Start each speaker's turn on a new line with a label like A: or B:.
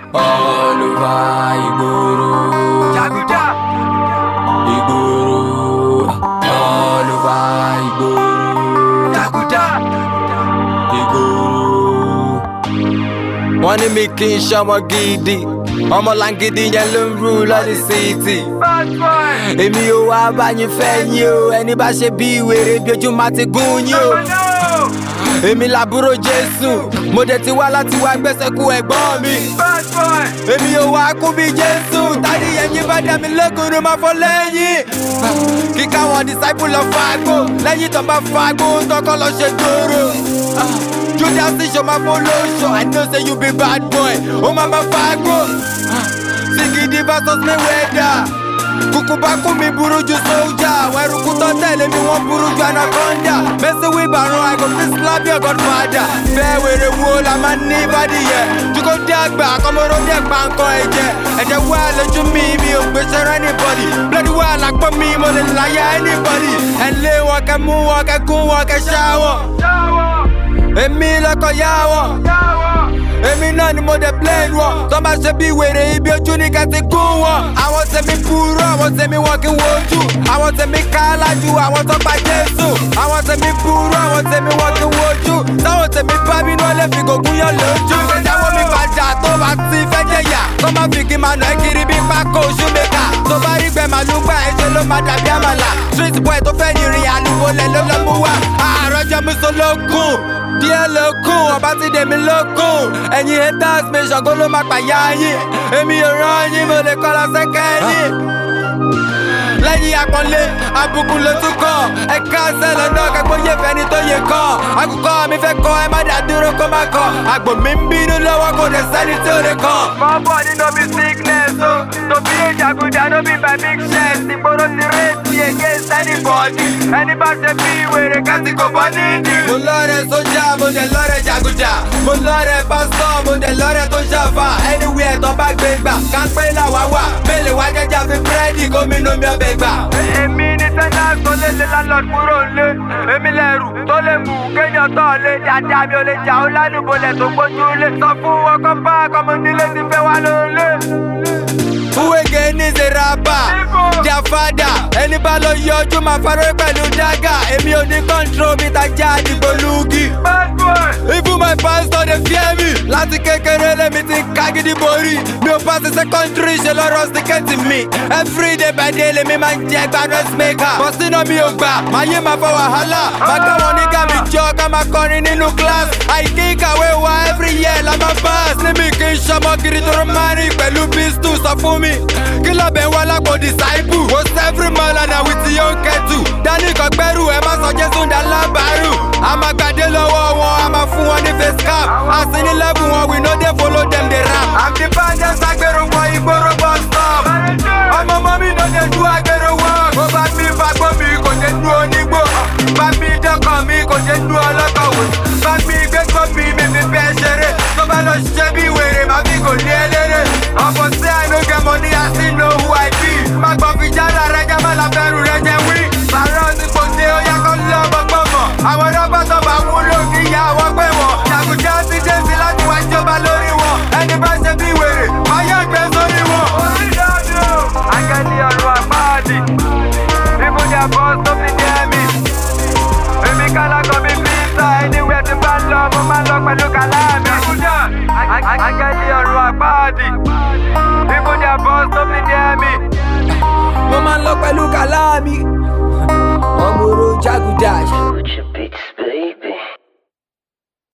A: all over ìgboro.
B: Jaguda.
A: Ìgboro, all over ìgboro.
B: Jaguda.
A: Ìgboro. Wọ́n ní mi kì í ṣọmọ gidi, ọmọ làǹgìdì yẹn ló ń rú lọ́dí síìtì.
B: Bad boy.
A: Èmi ò wá bá yín fẹ́ yín o, ẹni bá ṣe bí wèrè bí ojú máa ti gún yín o.
B: No.
A: Èmi làbúrò Jésù, mo dẹ̀ ti wá láti wá gbẹ́sẹ̀ kú ẹ̀gbọ́n mi.
B: Bad boy.
A: Èmi ò wá kú bí Jésù, tádì ẹ̀yin bá dá mi lẹ́kùn ló máa fọ́ lẹ́yìn. Kíká wọn disciple lọ fagbó, lẹ́yìn tó bá fagbó, tọkọ lọ ṣe dòrò. Judas ṣo máa fọ́ lóṣọ, I know say you be bad boy, ó máa máa fagbó. Sigidi versus Mayweather. Kùkù bá kú mi burú ju sójà, wẹ̀rùkú tó tẹ̀lé mi wọ́n burú ju anaconda. Mẹ́sì wíbarun, I go fit slap your godfather. Bẹ́ẹ̀ wèrè wo la máa ní ìbàdí yẹ? Jùkọ́ dé àgbà, kọ́mọ́rọ́ dé pa nǹkan ẹ̀jẹ̀. Ẹ̀jẹ̀ wà lójú mi, mi ò gbé sẹ́rẹ́ anybody. Bloody wà lápò mi, mo lè láyà anybody. Ẹ lé wọn kẹ́ mú wọn kẹ́ gún wọn kẹ́ ṣá wọn.
B: Yawo.
A: Èmi lọ́kọ̀ yá wọn.
B: Yawo.
A: Èmi náà ni mo dé blame wọn. Tó bá ṣe bí wèrè ibi ojú ni ká ti gún wọn. Àwọn tèmi burú, àwọn tèmi wọn kì í wojú. Àwọn tèmi kálájú, àwọn tó pa Jésù. Àwọn tèmi burú, àwọn tèmi wọn kì í wojú. Táwọn tèmi bá bínú ó lè fi gògùn yàn lójú. Ìjáwó mi padà tó bá ti fẹ́ jẹ̀yà. Kó má fi kí máa nà ẹ́ kiri bí pákó oṣù mẹ́ta. Tó bá rí gbẹ màlúù gbà ẹ̀ṣẹ̀ ló máa dàbí àmàlà. Street boy tó fẹ́ ní ìrìn àlùbọ̀lẹ̀ ló lọ́ mú wá. Àárọ̀ jẹ́ mi sọ lókun díẹ̀ lókun ọba ti dèmi lókun ẹ̀yin haters mi ṣàngó ló máa pàyà yín èmi ò rán yín mo lè kọ́ lọ sẹ́kẹ́ yín. lẹ́yìn àpọ́nlé àbùkù ló tún kàn ẹ káṣẹ́ lọ́nà kápó yé fẹ́ni tó yẹ kàn àkùkọ mi fẹ́ kọ́ ẹ má dá dúró kó má kàn àgbò mi ń bínú lọ́wọ́ kò dé sẹ́ni tí ó lè kàn.
B: My body no be sickness, oh. To be a jaguda no be by big chest. Ìgboro ti rate against anybody. Ẹni bá ṣe bí wèrè kásì kò bọ́ nídìí.
A: mo lọ́rẹ̀ sójà mo dẹ̀ lọ́rẹ̀ jàgùjà mo lọ́rẹ̀ pásítọ̀ mo dẹ̀ lọ́rẹ̀ tó ṣàfà anywhere tó bá gbé gbà kápẹ́ làwa wà mélòó wá jẹ́jà fi búrẹ́dì gómìnà mi ọbẹ̀ gbà.
B: Èmi ni tẹ́lá tó lé lé landlord kúrò lé. Èmi lẹ̀rù tó lè mú kéèyàn tọ̀ lé. Dáadáa mi ò lè jà ó lálùbọ̀lẹ̀ tó gbójú lé. Sọ fún wọn kọ́ bá ọmọ nílé ti fẹ́ wá lólé.
A: Uwege ní ṣe rábà, their father. Ẹni bá lọ yọjú máa farọ́ pẹ̀lú dágà. Èmi ò ní control bí tajà àdìgbò lùgì.
B: Bad boy.
A: Even my pastor dey fear me. Láti kékeré lèmi ti ń ká gidi borí. Mi ò bá ṣe secondary ṣe lọ́rọ̀ síkẹ́tì mi. Every day by day lèmi máa ń jẹ gba dressmaker. Bọ́sínà mi ò gbà, máa yé máa fa wàhálà. Máa gbá wọn ní gàmì jọ ká máa kọrin nínú class. Àìkí ìkàwé wa every year la máa pass. Níbi kì í ṣọmọ kiri tó máa rìn pẹ̀lú pistol sọ fún mi. Kí ló bẹ̀ wá lápò disciple? Was every man and I with your kettle. Dání kan gbẹ́rù ẹ má sọ Jésù dá lábàárù. A máa gbàdé lọ́wọ́ wọn, a máa fún wọn ní face cap. Àsì ní level wọn, we no dey follow dem dey rap.
B: I'm the baddest agbero wọ ìgboro bus stop.
A: Ọmọ ọmọ mi no dey do agbero work.
B: Bó bá mi fagbó mi kò ṣe dúró onígbò. Bá mi dọ́kàn mi kò ṣe dúró ọlọ́kọ̀ wò. Bá mi gbégbó mi mi fi fẹ́ ṣeré. Tó bá lọ ṣiṣẹ́ bí wèrè máa fi kò lé eléré. Ọ̀pọ̀ sí I no get money I still know who I be. Má gbọ́ fi jáde rẹ jẹ́ má la fẹ́rù rẹ jẹ́ wí. Bàárọ̀ ti kò dé ó yá kó lọ́ gbọ́gbọ́ mọ̀. Àwọn rọ́bà tó bá wúlò kí ìyá wọn pé wọ́n. Jàgùjá ti dé sí láti wá jọba lórí wọn. Ẹni bá ṣe bí wèrè, máa yẹ gbé sórí wọn. Orí dáadé o. Akẹ́ni ọ̀rọ̀ àpáàdì. People their boss tó fi jẹ́ mi. Èmi kálákọ̀ mi pizza anywhere tí bá lọ, mo máa lọ pẹ̀lú kàlámì. Jàgùjá. Akẹ́ni ọ̀rọ̀ àpáàdì. People their boss tó fi jẹ́ mi.
A: Mo máa ń lọ pẹ̀lú kàlá